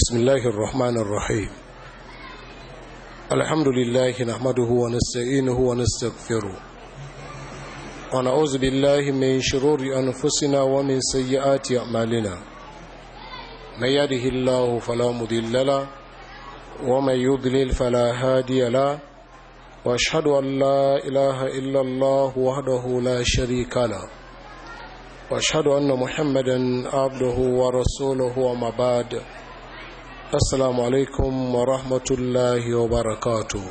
بسم الله الرحمن الرحيم الحمد لله نحمده ونستعينه ونستغفره ونعوذ بالله من شرور أنفسنا ومن سيئات أعمالنا من يده الله فلا مضل له ومن يضلل فلا هادي له واشهد ان لا اله الا الله وحده لا شريك له واشهد ان محمدا عبده ورسوله وما بعد السلام عليكم ورحمه الله وبركاته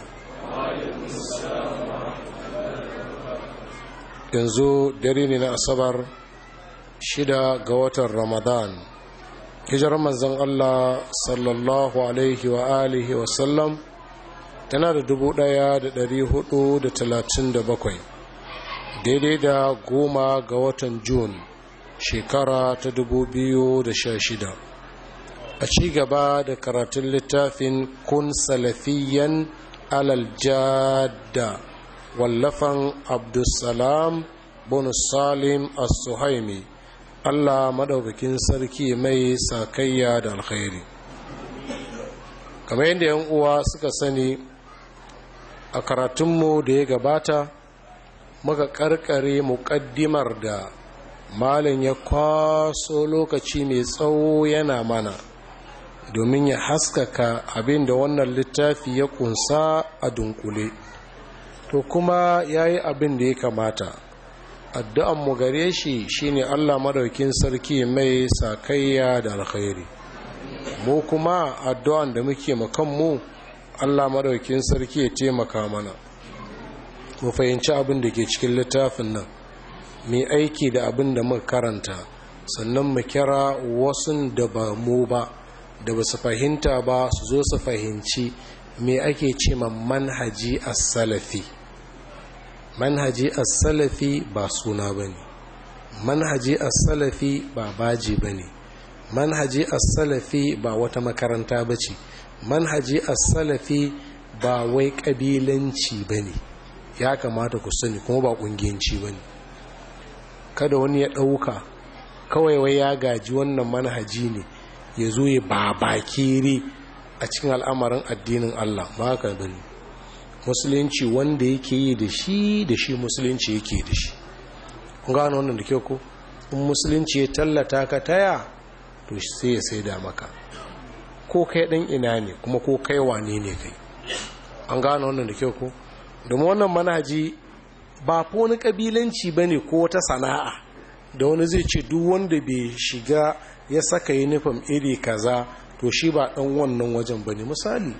yanzu dare ne na asabar shida ga watan ramadan hijirar manzon allah sallallahu alaihi wa alihi wasallam tana da dubu ɗaya da dari hudu da talatin da bakwai daidai da goma ga watan Jun shekara ta dubu biyu da sha shida a ci gaba da karatun littafin kun salafiyan alal jadda wallafan abdulsalam bonus salim as-suhaimi allah maɗaukakin sarki mai sakayya da alkhairi kamar yadda yan uwa suka sani a karatunmu da ya gabata muka karkare muƙaddimar da malin ya kwaso lokaci mai tsawo yana mana domin ya haskaka abin da wannan littafi ya kunsa a dunkule to kuma ya yi abin da ya kamata addu'anmu gare shi shine allah madaukin sarki mai sakayya da alkhairi mu kuma addu'an da muke makanmu Allah madaukin sarki ya taimaka mana mu fahimci abin da ke cikin littafin nan mai aiki da abin da muka karanta sannan mu kira wasu da ba mu ba da ba su fahimta ba su zo su fahimci me ake ce ma manhaji as-salafi manhaji as-salafi ba suna bane manhaji as-salafi ba baji bane manhaji as-salafi ba wata makaranta bace manhaji as-salafi ba wai kabilanci bane ya kamata ku sani kuma ba kungiyanci bane kada wani ya dauka kawai wai ya gaji wannan manhaji ne ya zo ya babakire a cikin al'amarin addinin Allah ba haka bane musulunci wanda yake yi da shi da shi musulunci yake da shi kun gano wannan da kyau ko in musulunci ya tallata ka taya to sai ya saida maka ko kai ɗan ina ne kuma ko kai wane ne kai an gano wannan da kyau ko domin wannan manhaji ba ko wani kabilanci ba ne ko wata sana'a da wani zai ce duk wanda bai shiga ya saka yunifom iri kaza to shi ba ɗan wannan wajen ba ne misali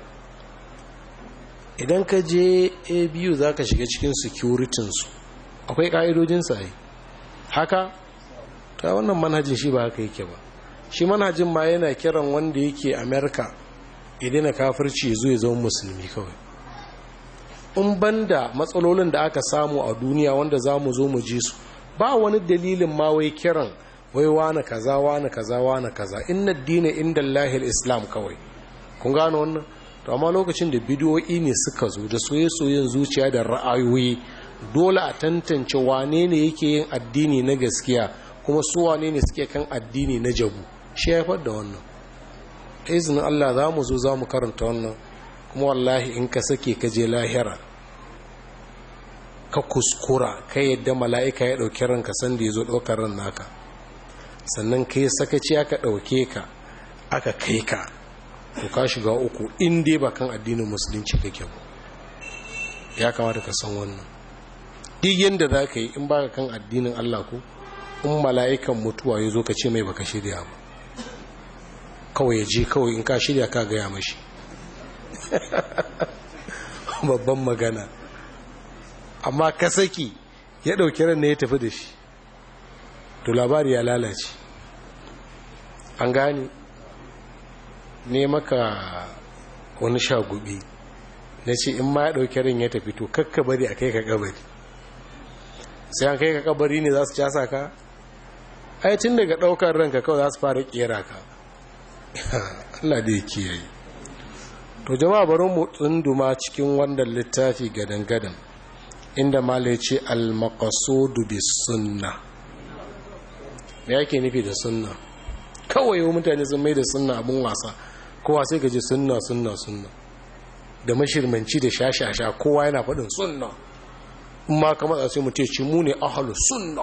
idan ka je a biyu za ka shiga cikin securitinsu akwai ƙa'idojinsa yi haka ta wannan manhajin shi ba haka yake ba shi manhajin ma yana kiran wanda yake amerika idan na kafirci zo ya zama musulmi kawai in banda matsalolin da aka samu a duniya wanda za mu zo mu ji su ba wani dalilin ma wai kiran wai wane kaza wane kaza wane kaza inna dina inda lahil islam kawai kun gano wannan to amma lokacin da bidiyoyi ne suka zo da soye-soyen zuciya da ra'ayoyi dole a tantance wane ne yake yin addini na gaskiya kuma su wane ne suke kan addini na jabu shi haifar da wannan izinin Allah za mu zo za mu karanta wannan kuma wallahi in ka sake ka je lahira ka kuskura ka yadda mala'ika ya ɗauki ranka sanda ya zo ɗaukar ran naka sannan ka yi sakaci aka ɗauke ka aka kai ka to ka shiga uku in dai ba kan addinin musulunci kake ba ya kamata ka san wannan duk yadda za ka yi in ba ka kan addinin Allah ko in mala'ikan mutuwa ya zo ka ce mai baka shirya ba kawai ya je kawai in ka shirya ka gaya mashi babban magana amma ka saki ya ɗauki ran ne ya tafi da shi to labari ya lalace an gane ne maka wani shagubi na ce in ma ya ɗauki ran ya tafi to kakka bari a kai ka kabari sai an kai ka kabari ne za su casa ka ai tun daga ɗaukar ranka kawai za su fara ƙera ka Allah da ya kiyaye to jama'a bari mu tsunduma cikin wannan littafi gadan-gadan inda malai ce al-maqasudu bis sunna me yake nufi da sunna kawai yau mutane sun mai da sunna abin wasa kowa sai gaji sunna sunna sunna da mashirmanci da shashasha kowa yana faɗin sunna in ma kama sai mu ce mu ne ahalu sunna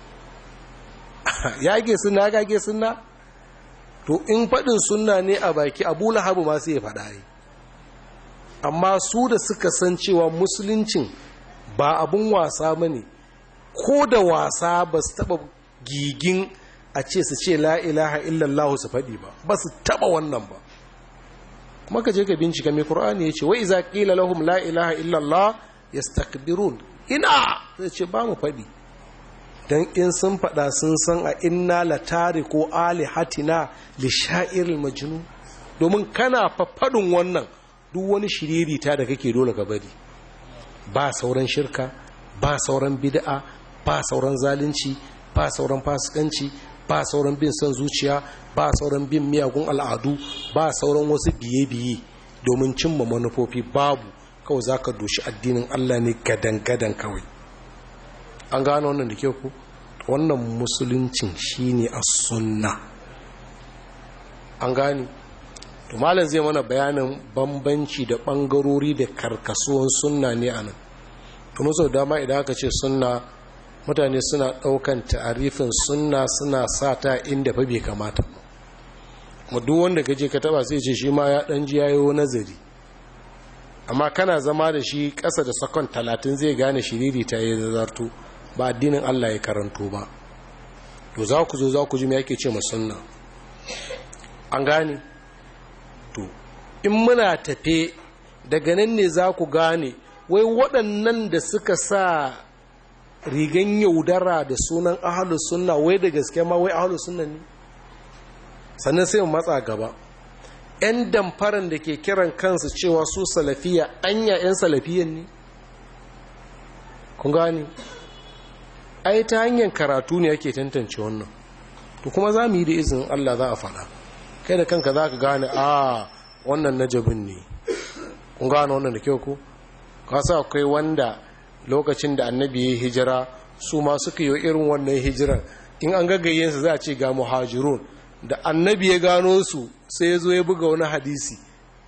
ya ge sunna ya gage sunna to in faɗin sunna ne a baki abu lahabu ma sai ya faɗa yi amma su da suka san cewa musuluncin ba abun wasa ba ne ko da wasa ba su taɓa gigin a ce su ce la ilaha illallah su faɗi ba ba su taɓa wannan ba kuma ka je ka bincika mai ƙur'ani ya ce wa iza ƙila lahum la ilaha illallah yastakbirun ina zai ce ba mu faɗi don in sun faɗa sun san a inna la ko alihatina li sha'iril majnun domin kana faɗin wannan duk wani shiririta da kake dole ka bari ba sauran shirka ba sauran bid'a ba sauran zalunci ba sauran fasikanci ba sauran bin son zuciya ba sauran bin miyagun al'adu ba sauran wasu biye-biye domin cimma manufofi babu kawai za ka doshi addinin Allah ne gadan-gadan kawai an gano wannan da ke ku wannan musuluncin shine a sunna an gani to malam zai mana bayanin bambanci da bangarori da karkasuwan sunna ne a nan kuma sau dama idan aka ce sunna mutane suna daukan ta'arifin sunna suna sa ta inda fa bai kamata kuma duk wanda ka je ka taba sai ce shi ma ya dan ji yayo nazari amma kana zama da shi ƙasa da sakon talatin zai gane shiriri ta yi zazarto ba addinin Allah ya karanto ba to za ku zo za ku ji me yake ce sunna an gane to in muna tafe daga nan ne za ku gane wai waɗannan da suka sa rigan yaudara da sunan ahalus sunna wai da gaske ma wai ahalus sunna ne sannan sai mu matsa gaba 'yan damfaran da ke kiran kansu cewa su salafiya anya 'yan salafiyan ne kun gani ai ta hanyar karatu ne yake tantance wannan to kuma za mu yi da izinin allah za a faɗa kai da kanka za ka gane a wannan najabin ne kun gane wannan da kyau ku kasa akwai wanda lokacin da annabi ya hijira su ma suka yi irin wannan hijiran in an gaggayensu za a ce ga muhajirun da annabi ya gano su sai ya zo ya buga wani hadisi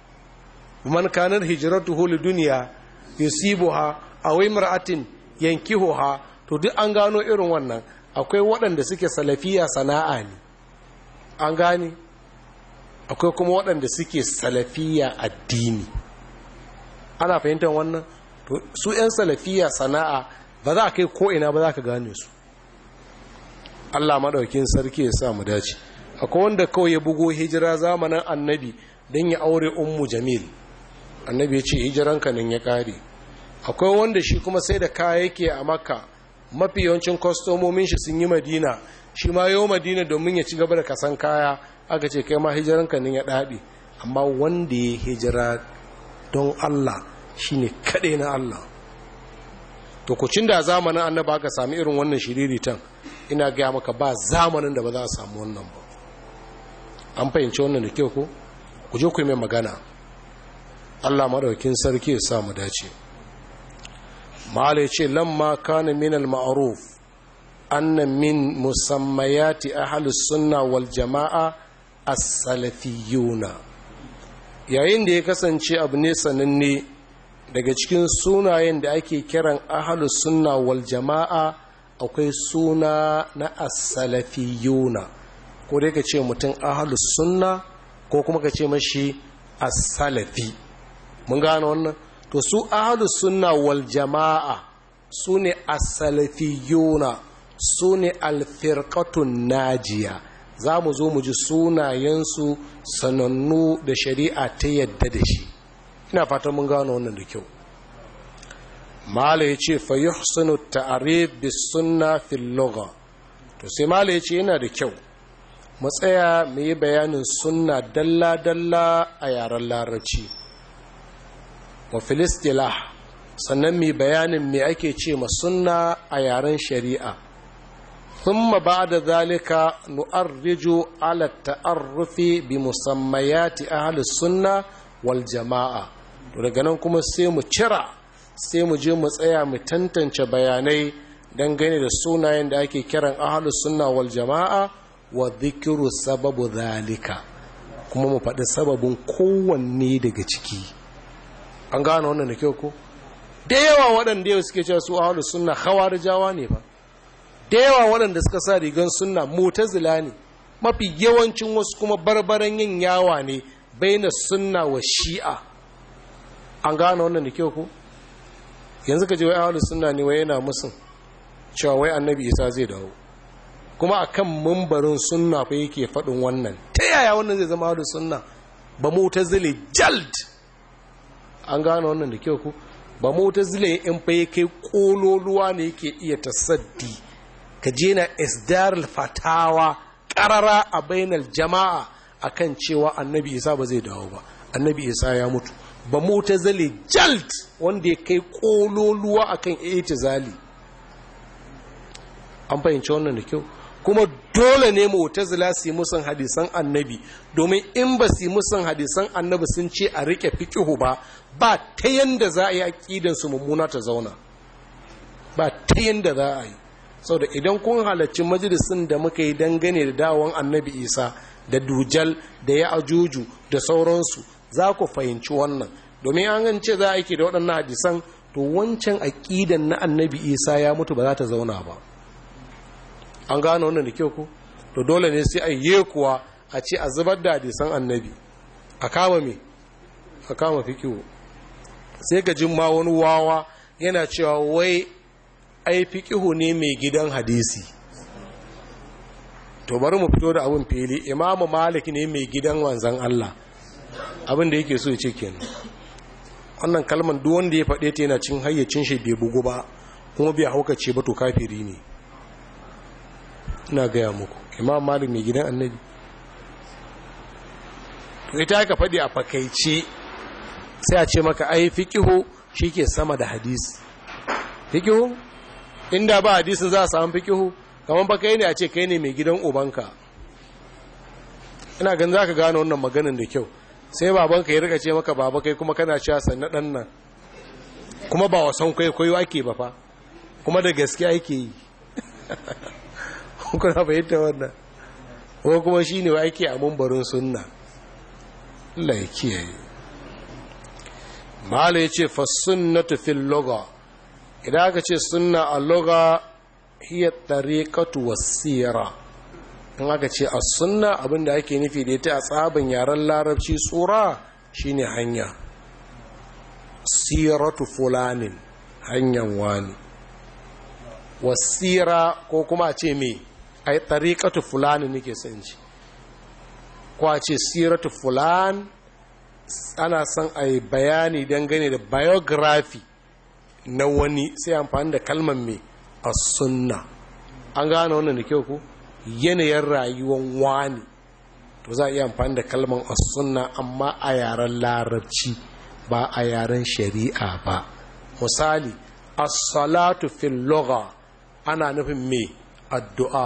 man kanar hijratuhu li duniya yusibuha aw imra'atin yankihuha to duk an gano irin wannan akwai waɗanda suke salafiya sana'a ne an gane akwai kuma waɗanda suke salafiya addini ana fahimtar wannan to su 'yan salafiya sana'a ba za a kai ko'ina ba za ka gane su allah maɗaukin sarki ya sa mu dace akwai wanda kawai ya bugo hijira zamanin annabi don ya aure ummu jamil annabi ya ce hijiranka nan ya ƙare akwai wanda shi kuma sai da kaya yake a makka mafi yawancin kwastomomin shi sun yi madina shi ma yau madina domin ya ci gaba da kasan kaya aka ce kai ma hijiranka nan ya ɗaɗe amma wanda ya hijira don allah shine kaɗai na allah to kucin da zamanin annaba aka sami irin wannan shiriritan ina gaya maka ba zamanin da ba za a samu wannan ba an fahimci wannan da kyau ko ku je ku yi mai magana Allah madaukin sarki ya samu dace mala ya ce lamma kana min al-ma'ruf anna min musammayati ahli sunna wal jama'a as-salafiyuna yayin da ya kasance abu ne sananne daga cikin sunayen da ake kiran ahli sunna wal jama'a akwai suna na as-salafiyuna ko dai ka ce mutum ahalus sunna ko kuma ka ce mashi as-salafi mun gano wannan to su ahalus sunna wal jama'a su ne as-salafiyuna su ne alfirqatun najiya za mu zo mu ji sunayensu sanannu da shari'a ta yadda da shi ina fatan mun gano wannan da kyau mala ya ce fa yuhsinu ta'rif bis sunna fil lugha to sai mala ya ce yana da kyau mu tsaya mu yi bayanin sunna dalla-dalla a yaren larabci wa filistilah sannan mu bayanin me ake ce ma sunna a yaren shari'a thumma ba'da zalika nu'arriju ala ta'arrufi bi musammayati ahli sunna wal jama'a to daga nan kuma sai mu cira sai mu je mu tsaya mu tantance bayanai dangane da sunayen da ake kiran ahli sunna wal jama'a wa zikiru sababu zalika kuma mu faɗi sababin kowanne daga ciki an gane wannan da kyau ko da yawa waɗanda yau suke cewa su ahlus sunna khawarijawa ne ba da yawa waɗanda suka sa rigan sunna mutazila ne mafi yawancin wasu kuma barbaran yin yawa ne baina sunna wa shi'a an gane wannan da kyau ko yanzu ka je wai ahlus sunna ne wai yana musun cewa wai annabi isa zai dawo kuma akan mambarin sunna fa yake faɗin wannan ta yaya wannan zai zama ahlus sunna ba mutazili jald an gane wannan da kyau ko ba mutazili in fa yake kololuwa ne yake iya tasaddi ka je na isdarul fatawa karara a bainal jama'a akan cewa annabi isa ba zai dawo ba annabi isa ya mutu ba mutazali jalt wanda ya kai kololuwa akan itizali an fahimci wannan da kyau kuma dole ne mutazila su yi musan hadisan annabi domin in ba su yi musan hadisan annabi sun ce a rike fikihu ba ba ta yanda za a yi aƙidansu mummuna ta zauna ba ta yanda za a yi sau da idan kun halarci majalisun da muka yi dangane da dawon annabi isa da dujal da ya ajuju da sauransu za ku fahimci wannan domin an ce za a aiki da waɗannan hadisan to wancan aƙidan na annabi isa ya mutu ba za ta zauna ba an gane wannan da kyau ku to dole ne sai a yi kuwa a ce a zubar da hadisan annabi a kama me a kama fikiwo sai ga jin ma wani wawa yana cewa wai ai fiqihu ne mai gidan hadisi to bari mu fito da abin fili imamu malik ne mai gidan wanzan Allah abin da yake so ya ce kenan wannan kalman duk wanda ya faɗe ta yana cin hayyacin shi bai bugu ba kuma bai haukace ba to kafiri ne ina gaya muku imam malik mai gidan annabi to ita aka faɗi a fakaice sai a ce maka ai fiqihu ke sama da hadisi fiqihu inda ba hadisin za a samu fiqihu kamar ba kai ne a ce kai ne mai gidan ubanka ina gan za ka gane wannan maganin da kyau sai babanka ya rika ce maka baba kai kuma kana cewa sanna dan nan kuma ba wasan kwaikwayo ake ba fa kuma da gaske ake yi kuna bayyanta wannan ko kuma shi ne ake a mambarin sunna Allah ya kiyaye mala ya ce fasunnatu fil loga idan aka ce sunna a loga hiya tariqatu wasira in aka ce a sunna abinda ake nufi da ita a tsabin yaren larabci tsura shine hanya siratu fulanin hanyar wani wasira ko kuma a ce me ai tariqatu fulanin nake son ci ko a ce siratu fulan ana son a yi bayani dangane da biography na wani sai amfani da kalmar mai a sunna an gane wannan da kyau ku yanayin rayuwar wani to za a iya amfani da kalmar a sunna amma a yaren larabci ba a yaren shari'a ba misali as-salatu fil lugha ana nufin me addu'a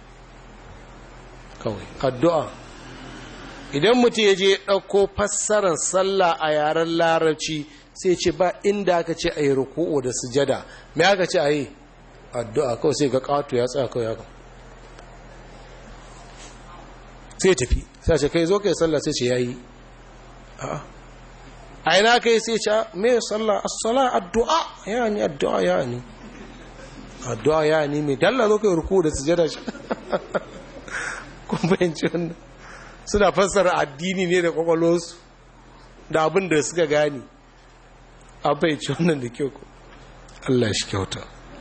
kawai addu'a idan mutum ya je ɗauko fassarar sallah a yaren larabci sai ce ba inda aka ce a yi ruku'u da sujada me aka ce a yi addu'a kawai sai ga ƙato ya tsaya kawai haka sai tafi sai ce kai zo kai sallah sai ce ya yi a ina kai sai ce me sallah as-sala addu'a ya ni addu'a ya ni addu'a ya ni mai dalla zo kai ruku'u da sujada shi kun fahimci wannan suna fassara addini ne da kwakwalonsu da abin da suka gani an fahimci wannan da kyau Allah shi kyauta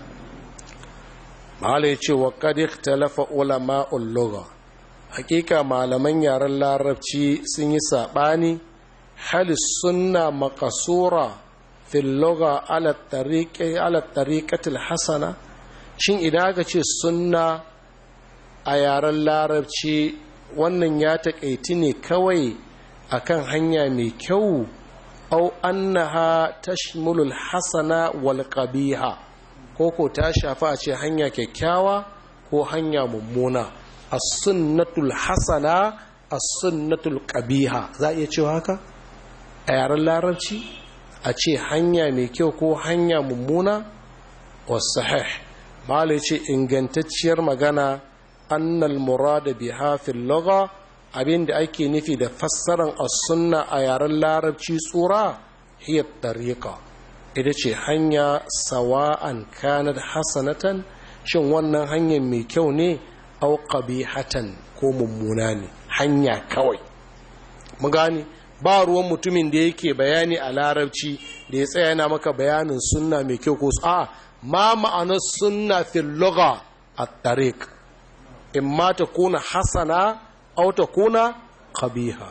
mahala ya ce wa kadik talafa ulama ulloga hakika malaman yaren larabci sun yi saɓani halis sunna makasura filloga ala tariƙatul hasana shin idan aka ce sunna a yaren larabci wannan ya taƙaiti ne kawai akan hanya mai kyau au annaha tashmulul hasana wal qabiha ko ko ta shafa a ce hanya kyakkyawa ko hanya mummuna as-sunnatul hasana as-sunnatul qabiha za iya cewa haka a yaren larabci a ce hanya mai kyau ko hanya mummuna was sahih malai ce ingantacciyar magana annal murada biha fil lugha abin da ake nufi da fassaran as-sunna a yaren larabci tsura hiya tariqa ita ce hanya sawa'an kanat hasanatan shin wannan hanyar mai kyau ne au qabihatan ko mummuna ne hanya kawai mu gane ba ruwan mutumin da yake bayani a larabci da ya tsaya yana maka bayanin sunna mai kyau ko a ma ma'anar sunna fil lugha at-tariq imma ta kuna hasana aw ta kuna qabiha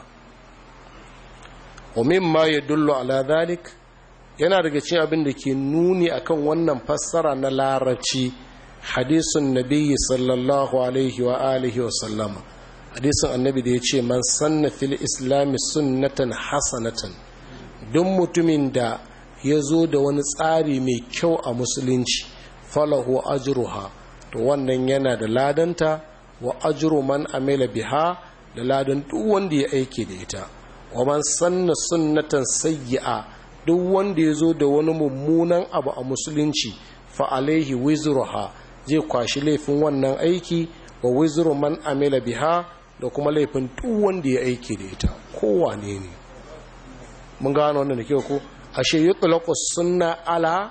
wa mimma yadullu ala dhalik yana daga cikin abin da ke nuni akan wannan fassara na larabci hadisun nabiyyi sallallahu alaihi wa alihi wa sallama hadisin annabi da ya ce man sanna fil islami sunnatan hasanatan duk mutumin da ya zo da wani tsari mai kyau a musulunci falahu ajruha to wannan yana da ladanta wa ajru man amila biha da ladan duk wanda ya aike da ita wa man sanna sunnatan sayyi'a duk wanda ya zo da wani mummunan abu a musulunci fa alaihi wizruha zai kwashi laifin wannan aiki wa wizru man amila biha da kuma laifin duk wanda ya aiki da ita kowane ne mun gano wannan da kyau ko ashe yutlaqu sunna ala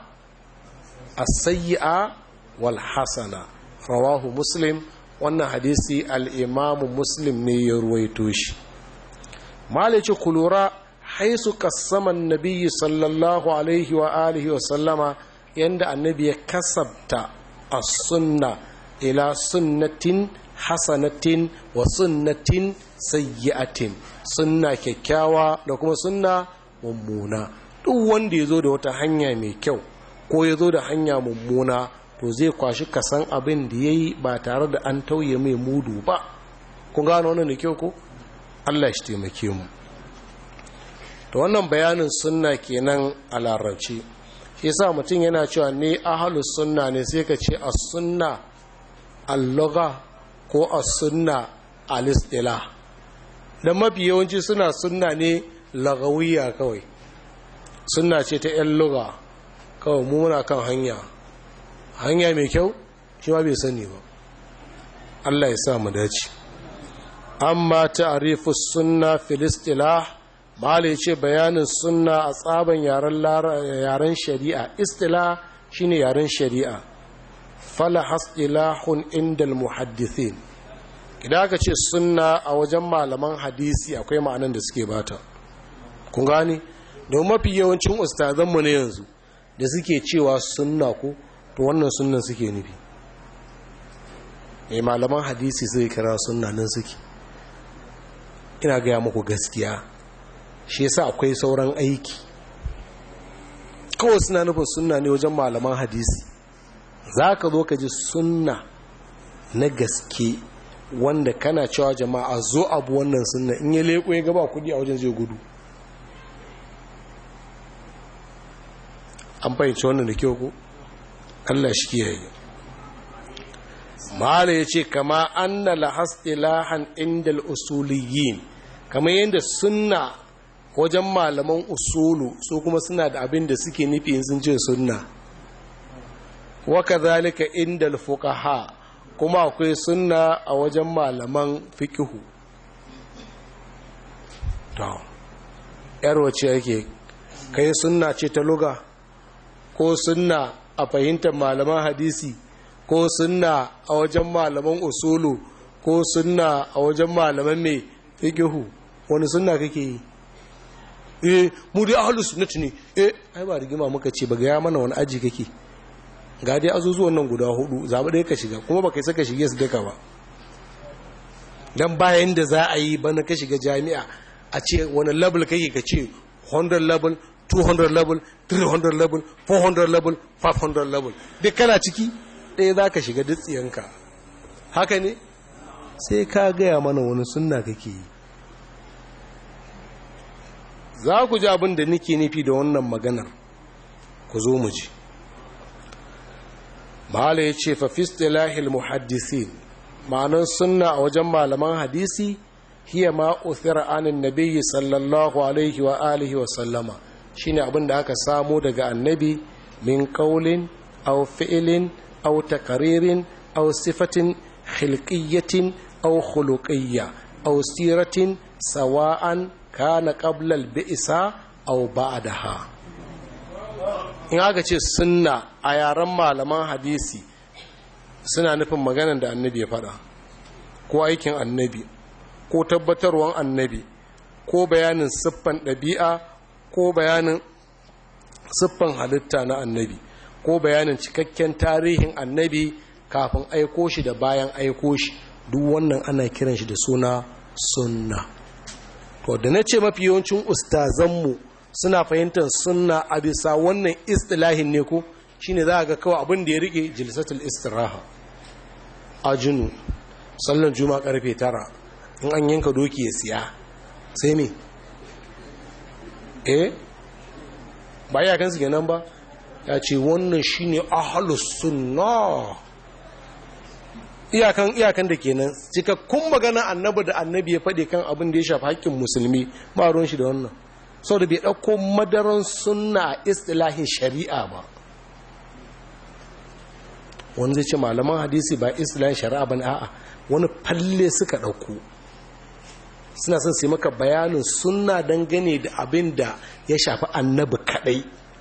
as-sayyi'a wal hasana rawahu muslim wannan hadisi al-imam muslim ne ya ruwaito shi malice kulura haisu kassaman nabiyyi sallallahu alaihi wa alihi wa sallama yanda annabi ya kasabta as-sunna ila sunnatin hasanatin wa sunnatin sayyi'atin sunna kyakkyawa da kuma sunna mummuna duk wanda ya zo da wata hanya mai kyau ko ya zo da hanya mummuna to zai kwashi kasan abin da ya yi ba tare da an tauye mai mudu ba kun gano wannan da kyau ko allah shi taimake mu to wannan bayanin sunna kenan a larabci shi yasa mutum yana cewa ne ahalus sunna ne sai ka ce as sunna al-lugha ko as-sunna al-istilah dan mafi yawanci suna sunna ne lagawiya kawai sunna ce ta yan lugha kawai mu muna kan hanya hanya mai kyau shi ma bai sani ba Allah ya sa mu dace amma ta'rifu sunna fil istilah mala yace bayanin sunna a tsaban yaren yaren shari'a istilah shine yaren shari'a fala hastilahun indal muhaddithin idan aka ce sunna a wajen malaman hadisi akwai ma'anan da suke bata kun gani don mafi yawancin ustazanmu ne yanzu da suke cewa sunna ko to wannan sunnan suke nufi mai malaman hadisi zai kira sunna nan suke ina gaya muku gaskiya shi yasa akwai sauran aiki kawai suna nufin sunna ne wajen malaman hadisi za ka zo ka ji sunna na gaske wanda kana cewa jama'a zo abu wannan sunna in ya leko ya gaba kudi a wajen zai gudu an fahimci wannan da kyau ko Allah shi kiyaye mala ya ce kama anna lahastilahan indal usuliyin kama yadda sunna wajen malaman usulu su kuma suna da abin da suke nufi sun ce sunna waka zalika indal fuqaha kuma akwai sunna a wajen malaman fikihu to yar wace yake kai sunna ce ta luga ko sunna a fahimtar malaman hadisi ko sunna a wajen malaman usulu ko sunna a wajen malaman mai fikihu wani sunna kake yi eh mu dai ahlus sunnati ne eh ai ba rigima muka ce ba ga ya mana wani aji kake ga dai azuzuwan nan guda hudu zaɓi ɗaya ka shiga kuma ba kai saka shige su duka ba don bayan da za a yi bana ka shiga jami'a a ce wani level kake ka ce 100 level 200 level 300 level 400 level 500 level duk kana ciki ɗaya za ka shiga dutsiyanka haka ne sai ka gaya mana wani sunna kake yi za ku ji abin da nake nufi da wannan maganar ku zo mu ji mahala ya ce fafistilahil muhaddisin ma'anar sunna a wajen malaman hadisi hiya ma uthira anin nabiyyi sallallahu alaihi wa alihi wa sallama shine abin da aka samo daga annabi min qaulin aw fi'lin aw takaririn aw sifatin khilqiyyatin aw khuluqiyya aw siratin sawa'an kana qabla al-bi'sa aw ba'daha in aka ce sunna a yaren malaman hadisi suna nufin maganar da annabi ya faɗa ko aikin annabi ko tabbatarwan annabi ko bayanin siffan ɗabi'a ko bayanin siffan halitta na annabi ko bayanin cikakken tarihin annabi kafin aiko shi da bayan aiko shi duk wannan ana kiran shi da suna sunna to da na ce mafi yawancin ustazanmu suna fahimtar sunna a bisa wannan istilahin ne ko shine za a ga kawai abin da ya rike jilsatul istiraha ajinu sallan juma karfe tara in an yanka doki ya siya sai me eh ba ya kansu kenan ba ya ce wannan shine ahlus sunna iyakan iyakan da kenan cikakkun magana annabi da annabi ya faɗi kan abin da ya shafi haƙƙin musulmi ba ruwan shi da wannan sau da bai ɗauko madaran sunna a istilahin shari'a ba wani zai ce malaman hadisi ba istilahin shari'a ba a'a wani falle suka ɗauko suna son sai maka bayanin sunna dangane da abin da ya shafi annabi kaɗai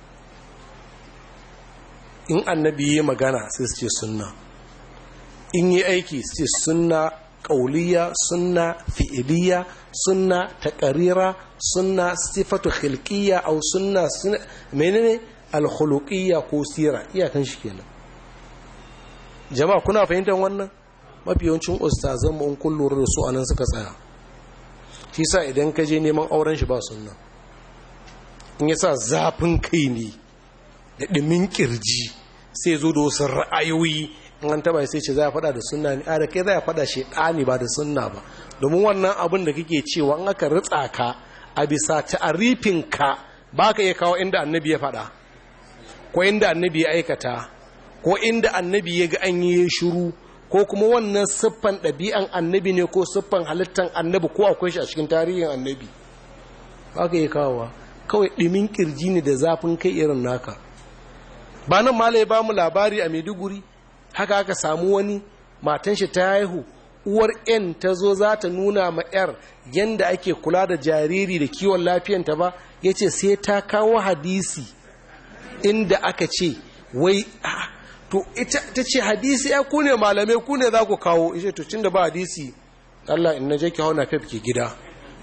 in annabi ya magana sai su ce sunna in yi aiki su ce sunna ƙauliya sunna fi'iliya sunna taƙarira sunna sifatu khilqiyya au sunna menene alkhuluqiyya ko sira iyakan shi kenan jama'a kuna fahimtar wannan mafi yawancin ustazan mu in kun lura da su anan suka tsaya shi sa idan ka je neman auren shi ba sunna in yasa zafin kai ne da ɗumin kirji sai zo da wasu ra'ayoyi in an taba sai ce za a fada da sunna ne a da kai za a fada shi ɗani ba da sunna ba domin wannan abin da kake cewa in aka ritsa ka a bisa ta'arifin ka ba ka iya kawo inda annabi ya fada ko inda annabi ya aikata ko inda annabi ya ga an yi shiru ko kuma wannan siffan ɗabi'an annabi ne ko siffan halittan annabi ko akwai shi a cikin tarihin annabi ba ka iya kawowa kawai ɗimin ƙirji ne da zafin kai irin naka ba nan mala ya ba mu labari a maiduguri haka aka samu wani matan shi ta haihu uwar yan ta zo za ta nuna ma yar yadda ake kula da jariri da kiwon lafiyanta ba ya ce sai ta kawo hadisi inda aka ce wai to ita ta ce hadisi ya ku ne malamai ku ne za ku kawo ishe to cin da ba hadisi Allah in na je ki hau na fef ke gida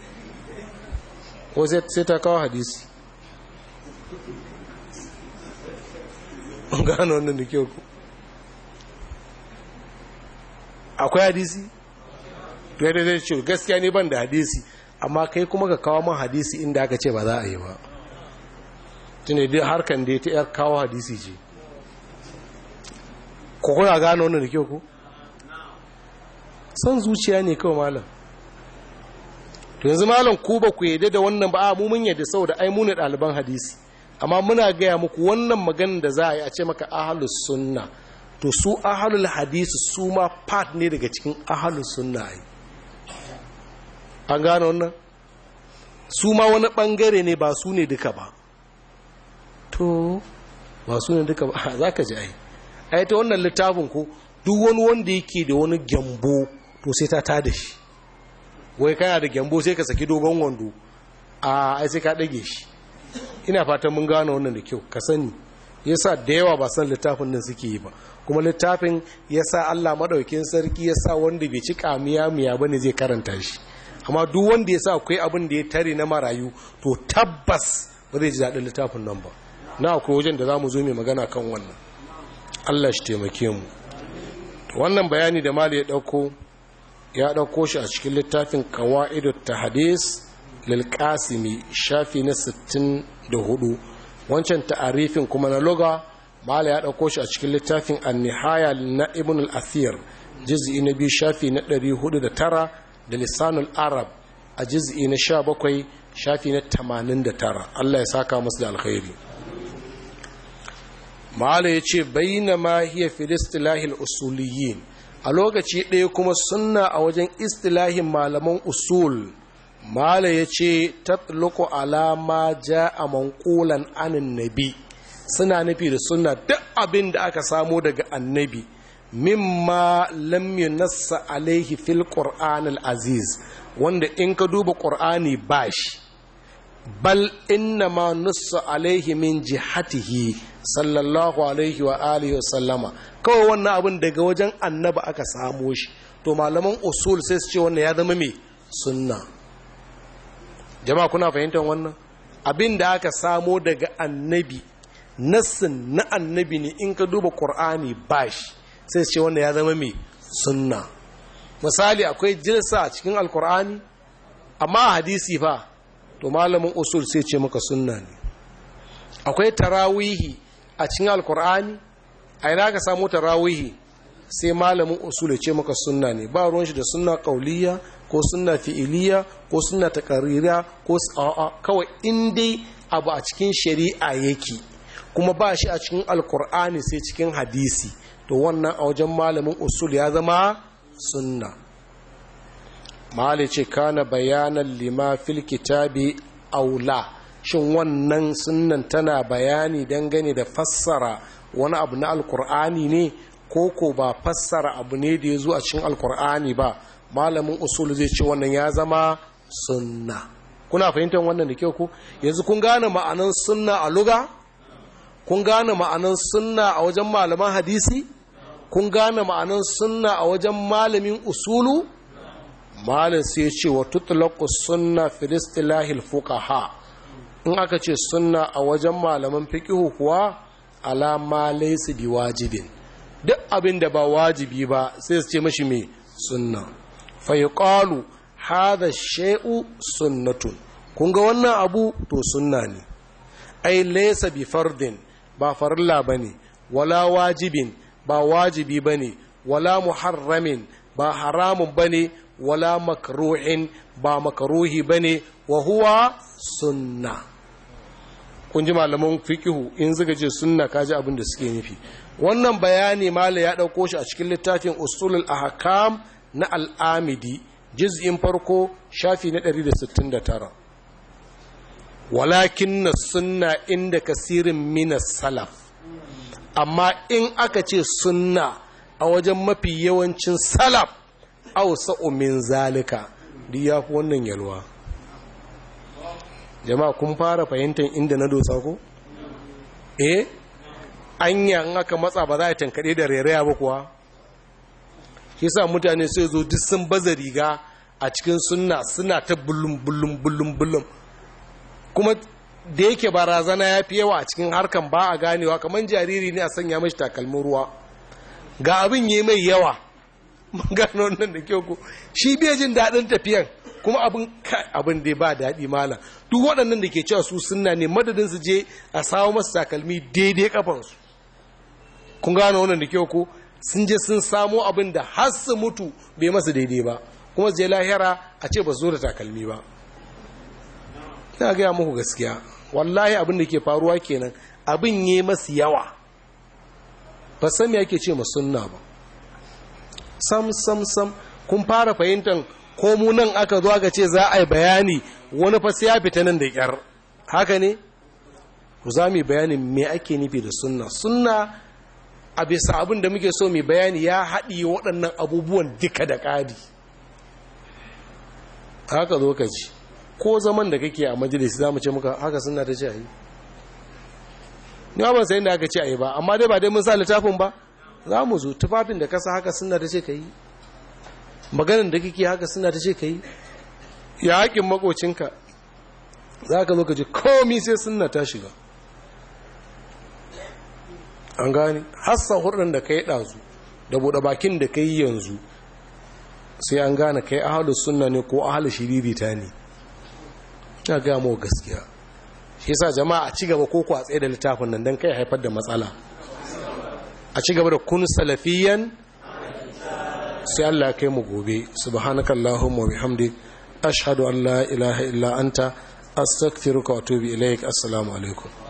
ko sai ta kawo hadisi gano wannan da kyau ku akwai hadisi to yadda zai ce gaskiya ne ban da hadisi amma kai kuma ka kawo man hadisi inda aka ce ba za a yi ba tuni dai harkan da ya ta yar kawo hadisi ce ko kuna gano wannan da kyau ku san zuciya ne kawai malam to yanzu malam ku ba ku yadda da wannan ba a mu mun yadda saboda ai mu ne ɗaliban hadisi amma muna gaya muku wannan maganin da za a yi a ce maka ahalus sunna to su ahalul hadisi su ma part ne daga cikin ahalus sunna yi an gano wannan su ma wani bangare ne ba su ne duka ba to ba su ne duka ba za ka ji ai ai ta wannan littafin ko duk wani wanda yake da wani gyambo to sai ta tada shi wai kana da gyambo sai ka saki dogon wando a ai sai ka dage shi ina fatan mun gano wannan da kyau ka sani yasa da yawa ba san littafin nan suke yi ba kuma littafin yasa Allah madaukin sarki yasa wanda bai ci kamiya miya bane zai karanta shi amma duk wanda yasa akwai abin da ya tare na marayu to tabbas ba zai ji daɗin littafin nan ba na akwai wajen da zamu zo mai magana kan wannan Allah shi taimake mu wannan bayani da mali ya dauko ya dauko shi a cikin littafin qawaidut tahdis lil qasimi shafi na 64 wancan ta'arifin kuma na loga mala ya ɗauko shi a cikin littafin an-nihaya na ibn al-athir juz'i na biyu shafi na 409 da lisanul arab a juz'i na 17 shafi na 89 Allah ya saka musu da alkhairi mala ya ce bainama hiya fil istilahil usuliyin a lokaci ɗaya kuma sunna a wajen istilahin malaman usul mala ya ce tatluku alama ja a mankulan anin nabi suna nufi da suna duk abin da aka samo daga annabi mimma lam yunassa alaihi fil qur'an aziz wanda in ka duba qur'ani bashi bal inna ma nussa alaihi min jihatihi sallallahu alaihi wa alihi wa sallama kawai wannan abin daga wajen annaba aka samo shi to malaman usul sai su ce wannan ya zama mai sunna jama'a kuna fahimtar wannan abin da aka samo daga annabi nassin na annabi ne in ka duba qur'ani bashi sai su ce wannan ya zama mai sunna misali akwai jirsa a cikin alkur'ani amma a hadisi fa to malamin usul sai ce maka sunna ne akwai tarawihi a cikin alkur'ani a ina ka samu tarawihi sai malamin usul ce maka sunna ne ba ruwan shi da sunna kauliya ko sunna fi'iliya ko sunna takaririya ko a'a kawai in dai abu a cikin shari'a yake kuma ba shi a cikin alkur'ani sai cikin hadisi to wannan a wajen malamin usul ya zama sunna mali ce kana bayanan lima fil kitabi aula shin wannan sunnan tana bayani dangane da fassara wani abu na alkur'ani ne ko ko ba fassara abu ne da ya zo a cikin alkur'ani ba malamin usul zai ce wannan ya zama sunna kuna fahimtar wannan da kyau ku yanzu kun gane ma'anan sunna a luga kun gane ma'anan sunna a wajen malaman hadisi kun gane ma'anan sunna a wajen malamin usulu malin sai ce wa tutlaqu sunna fi istilahil fuqaha in aka ce sunna a wajen malaman fiqhu kuwa ala ma laysa biwajibin duk abin da ba wajibi ba sai su ce mashi me sunna fa yuqalu hadha shay'u sunnatun kun ga wannan abu to sunna ne ai laysa bi fardin ba farilla bane wala wajibin ba wajibi ba ne wala muharramin ba haramun ba ne wala makruhin ba makruhi ba ne wa huwa sunna kun ji malaman fikihu in zuga ce sunna kaji abin da suke nufi wannan bayani mala ya ɗauko shi a cikin littafin usulul ahkam na al'amidi juz'in farko shafi na 169 walakin na sunna inda kasirin minas salaf amma in aka ce sunna a wajen mafi yawancin salaf au sa'umin zalika duk ya fi wannan yalwa jama'a kun fara fahimtar inda na dosa ko? eh anya in aka matsa ba za a tankaɗe da rairaya ba kuwa shi sa mutane sai zo duk sun baza riga a cikin sunna suna ta bullum bullum bullum bullum kuma da yake barazana ya fi yawa a cikin harkan ba a ganewa kamar jariri ne a sanya mashi takalmin ruwa ga abin yi mai yawa gano wannan da kyau ko shi bai jin daɗin tafiyan kuma abin abin da ba daɗi mala duk waɗannan da ke cewa su sunna ne madadin su je a sawo masu takalmi daidai kafansu kun gano wannan da kyau ko sun je sun samo abin da har su mutu bai masu daidai ba kuma su je lahira a ce ba zo da takalmi ba ina gaya muku gaskiya wallahi abin da ke faruwa kenan abin yi masu yawa ba san me yake ce sunna ba sam sam sam kun fara fahimtar ko mu nan aka zo aka ce za a yi bayani wani fa sai ya fita nan da kyar haka ne ku za mu bayani me ake nufi da sunna sunna a bisa abin da muke so mu bayani ya haɗi waɗannan abubuwan duka da ƙari haka zo ka ji ko zaman da kake a majalisi za mu ce muka haka suna ta ce a yi ni ba sayin da aka ce a yi ba amma dai ba dai mun sa littafin ba za mu zo tufafin da kasa haka suna ta ce ka yi maganin da kake haka suna ta ce ka yi ya haƙin makocinka za ka zo ka ji komi sai suna ta shiga an gani hassa hurɗin da ka yi ɗazu da buɗe bakin da ka yi yanzu sai an gane kai ahalus sunna ne ko ahalus shiririta ne ta gaya mawa gaskiya shi sa jama'a a ci gaba ko ku a tsaye da littafin nan don kai haifar da matsala a ci gaba da kun salafiyan sai Allah ya kai mu gobe subhanakallahumma wa bihamdik ashhadu an la ilaha illa anta astaghfiruka wa atubu ilaik assalamu alaikum